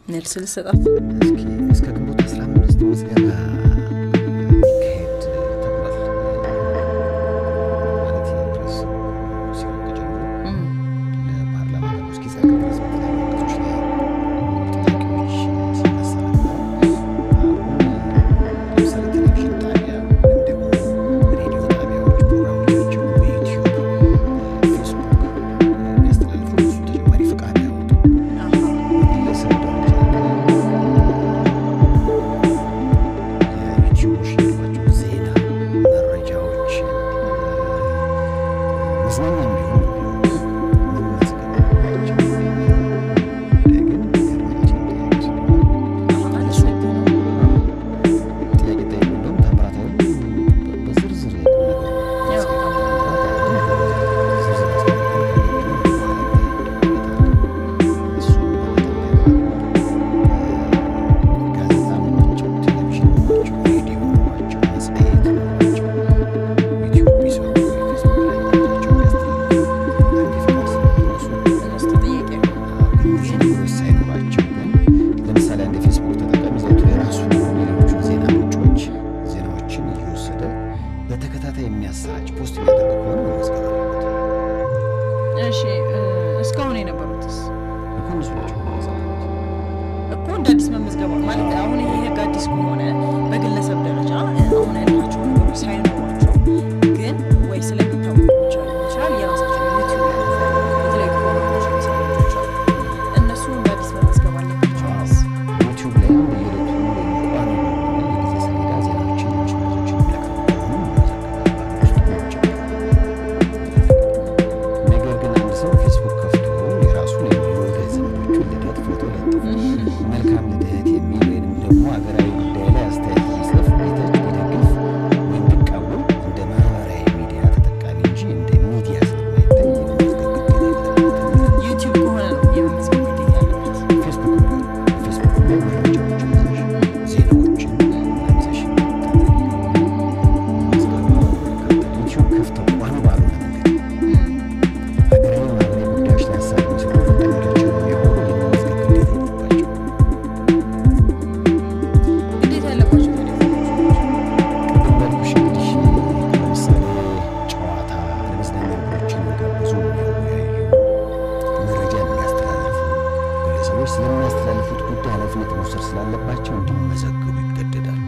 መልስ ልሰጣት እስኪ እስከ ግንቦት 15 ምዝገባ ይካሄድ ተብሏል። ማለት የፕሬስ ሲወቅ ጀምሮ እም፣ ለፓርላማ ቀርቦ እስኪጸድቅ ድረስ በተለያዩ ወቅቶች ላይ ጥያቄዎች ሲነሳ ነበር። አሁን ለምሳሌ ቴሌቪዥን ጣቢያ ወይም ደግሞ ሬዲዮ ጣቢያዎች ፕሮግራሞቻቸው በዩቲዩብ ፌስቡክ የሚያስተላልፉ ብዙ ተጨማሪ ፍቃድ ያወጡ አሃ፣ በግለሰብ ደረጃ የዩቲዩቦች ያሏቸው ዜና መረጃዎች መዝናኛ እንዲሆኑ መመዝገብ አለባቸው። ጉዳይ ግን የአድማጫችን ጥያቄ ስለሆነ እሱ ነው። ጥያቄ ጠይቁ። እንደውም ታምራት ኃይሉ በ- በዝርዝር ነገሩ ያው ዝርዝር እሱ ጋዜጣ ናቸው፣ ቴሌቪዥን ናቸው፣ ሬዲዮ ናቸው፣ መጽሔት ናቸው፣ ዩቲዩብ ቢሰሩ ፌስቡክ ላይ መረጃቸውን ቢያስተላልፉ አንድ የፍቃድ ስለሚደርሱ እነሱ ተጠያቂ ነው። እነዚህ ነገሮች ሳይኖራቸው ግን ለምሳሌ አንድ የፌስቡክ ተጠቃሚ ዘውትር የራሱ የሆኑ የሌሎችን ዜና ምንጮች ዜናዎችን እየወሰደ በተከታታይ የሚያሰራጭ ፖስት የሚያደርግ ከሆነ መመዝገብ አለበት። እሺ እ፣ እስካሁን የነበሩትስ እኮ እነሱ ናቸው መመዝገብ ያለበት። እኮ እንደ አዲስ መመዝገባ ማለት አሁን ይሄ ህግ አዲስ ከሆነ በግለሰብ ደረጃ እ፣ አሁን ያልናቸው ነገሮች ሳይኖሯቸው ግን ወይ ስለሚታወቁ ብቻ ሊሆን ይችላል የራሳቸው ዩቲዩብ ያላቸው የተለያዩ ፕሮግራሞች የሚሰሩ ልጆች አሉ። እነሱ እንደ አዲስ መመዝገብ አለባቸው ወይስ? ዩቲዩብ ላይም በየዕለቱ ወይም ቋሚ በሆነ የጊዜ ሰሌዳ ዜናዎችን፣ ሌሎች መረጃዎችን የሚለቀቁ ከሆኑ መመዝገብ አለባቸው። ነገር ግን አንድ ሰው ፌስቡክ ከፍቶ የራሱን የወዳጅ ዘመዶቹን ልደት ፎቶ ለጥፎ መልካም ልደት የሚል ወይንም ደግሞ ሀገራዊ ጉዳይ ላይ አስተያየት ቢጽፍ ቢተች ቢደግፍ ወይም ቢቃወም እንደ ማህበራዊ ሚዲያ ተጠቃሚ እንጂ እንደ ሚዲያ ስለማይታይ የመመዝገብ ግዴታ የለበትም። ዩቲዩብ ከሆነ ነው የመመዝገብ ግዴታ ያለበት። ፌስቡክ ቢሆን ፌስቡክ ላይ መረጃዎችን ይዘሽ ዜናዎችን ይዘሽ ታደርጊ ምዝገባ ዩቲዩብ ከፍተው ቋሚ ባልሆነ መንገድ ሀገራዊ ማህበራዊ ጉዳዮች ላይ ሀሳብ የሚሰጡ ተጠቃሚዎቻቸውን የሚያወሩ የመመዝገብ ግዴታ የለባቸውም። ግዴታ ያለባቸው ታዲያ ቅድም ባልኩሽ እንግዲህ ለምሳሌ ጨዋታ፣ ለመዝናኛ ነገሮችን የጋበዙ የሚያወያዩ መረጃ የሚያስተላልፉ ግለሰቦች ስለሚያስተላልፉት ጉዳይ ኃላፊነት መውሰድ ስላለባቸው እንዲመዘገቡ ይገደዳሉ።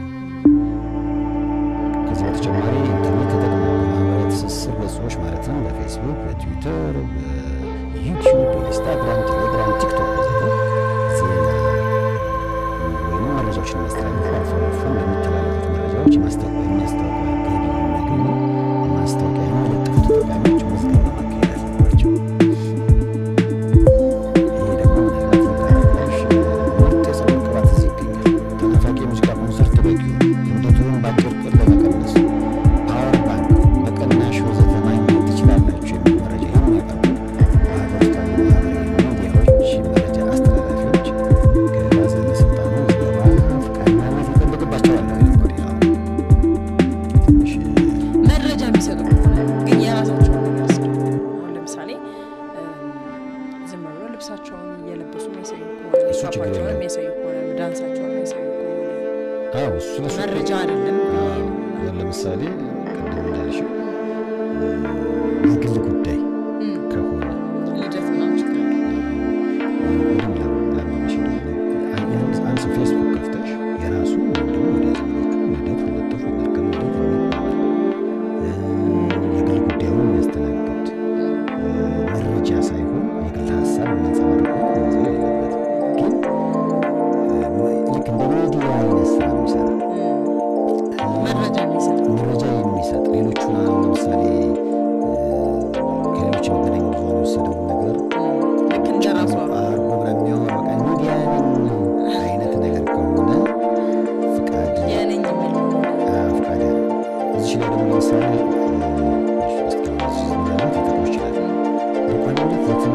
ከዚህ በተጨማሪ ኢንተርኔት ተጠቅሞ በማህበራዊ ትስስር ገጾች ማለትም በፌስቡክ፣ በትዊተር፣ በዩቲዩብ፣ በኢንስታግራም፣ ቴሌግራም፣ ቲክቶክ ወዘተ ዜና ወይም መረጃዎችን የሚያስተላልፉ አልፎ አልፎ እንደሚተላለፉት መረጃዎች የማስታወቂያ የሚያስታወቂያ ገቢ የሚያገኙ ማስታወቂያ የሚለጥፉ ተጠቃሚዎች ምዝገባ ማካሄድ አለባቸው። ይሄ ደግሞ ምናልባት ልታረጋሽ ምርጥ የፀጉር ቅባት እዚህ ይገኛል። ተናፋቂ የሙዚቃ ኮንሰርት በጊዮን ክብደቱን በአጭር ቀን ለመቀነስ ፓወር ባንክ በቅናሽ ወዘተ ማግኘት ትችላላችሁ የሚል መረጃ የሚያቀርቡ በሀገር ውስጥ ያሉ ማህበራዊ ሚዲያዎች መረጃ አስተላላፊዎች ከባለስልጣኑ ምዝገባ ፈቃድ ማግኘት ይጠበቅባቸዋል ነው የሚለው በሌላው። ትንሽ መረጃ የሚሰጡ ከሆነ ግን የራሳቸውን ነገር ስ አሁን ለምሳሌ ዝም ብሎ ልብሳቸውን እየለበሱ የሚያሳዩ ከሆነ እሱ ችግር ሜካፓቸውን የለም። የሚያሳዩ ከሆነ ዳንሳቸውን የሚያሳዩ ከሆነ አዎ እሱ እሱ መረጃ አይደለም። አሁን ለምሳሌ ቅድም እንዳልሽው የግል ጉዳይ እም፣ ከሆነ ልደት ምናምን ችግር የለም። ቅድም ላመመሽ አንድ ሰው ፌስቡክ ከፍተሽ የራሱ ወይም ደግሞ ወደ ዘመዶቹ ልደት ለጥፉ መልካም ልደት የሚባል የግል ጉዳዩን የሚያስተናግድ መረጃ ሳይሆን የግል ሀሳብ የሚያንጸባርቅ መመዝገብ የለበትም። ግን ልክ እንደ ሚዲያ አይነት ስራ የሚሰራ እም፣ መረጃ የሚሰጥ መረጃ የሚሰጥ ሌሎቹን አሁን ለምሳሌ ከሌሎች የመገናኛ ብዙኃን የወሰደውን ነገር ልክ እንደ ራሱ አሩ አርጎ ምናምን የሚያወራ በቃ ሚዲያ ነኝ አይነት ነገር ከሆነ ፍቃድ የነኝ የሚል አ፣ ፍቃድ እዚህ ላይ ደግሞ ለምሳሌ ምናልባት ሊጠቅሙ ይችላል። በቋሚነት ለትምህርት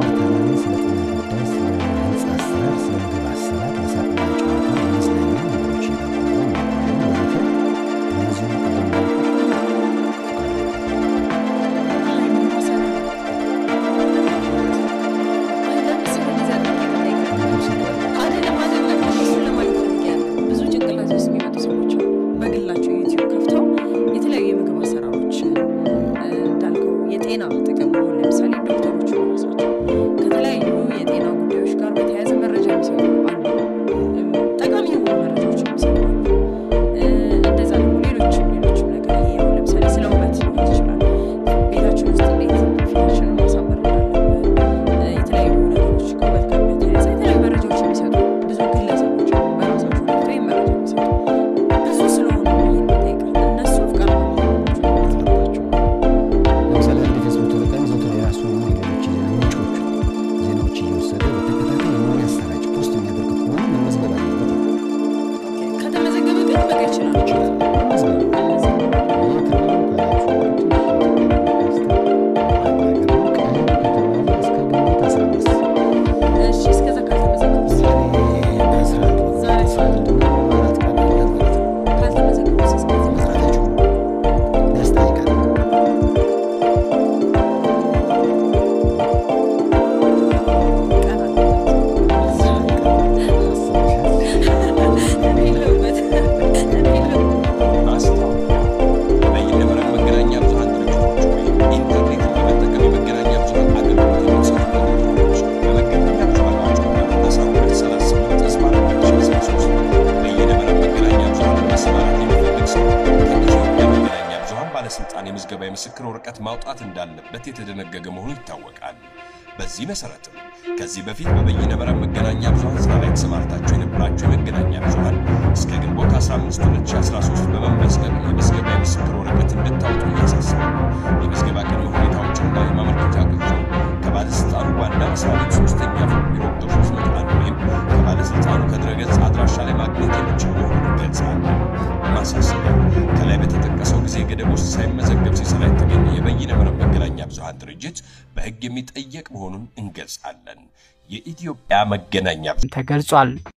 የምስክር ወረቀት ማውጣት እንዳለበት የተደነገገ መሆኑ ይታወቃል። በዚህ መሰረትም ከዚህ በፊት በበይነ መረብ መገናኛ ብዙኃን ስራ ላይ ተሰማርታችሁ የነበራችሁ የመገናኛ ብዙኃን እስከ ግንቦት 15 2013 በመመዝገብ የምዝገባ የምስክር ወረቀት እንድታወጡ እያሳሰባል። የምዝገባ ቅድመ ሁኔታዎችና የማመልከቻ ቅጹ ከባለስልጣኑ ዋና መስሪያ ቤት ሶስተኛ ፎቅ ቢሮ ቁጥር 301 ወይም ከባለስልጣኑ ከድረገጽ አድራሻ ላይ ማግኘት የሚችል መሆኑን ይገልጻል። ማሳሰቢያ ከላይ በተጠቀሰው ጊዜ ገደብ ውስጥ ሳይመዘገብ ሲሰራ የተገኘ የበይነ መረብ መገናኛ ብዙኃን ድርጅት በሕግ የሚጠየቅ መሆኑን እንገልጻለን። የኢትዮጵያ መገናኛ ተገልጿል።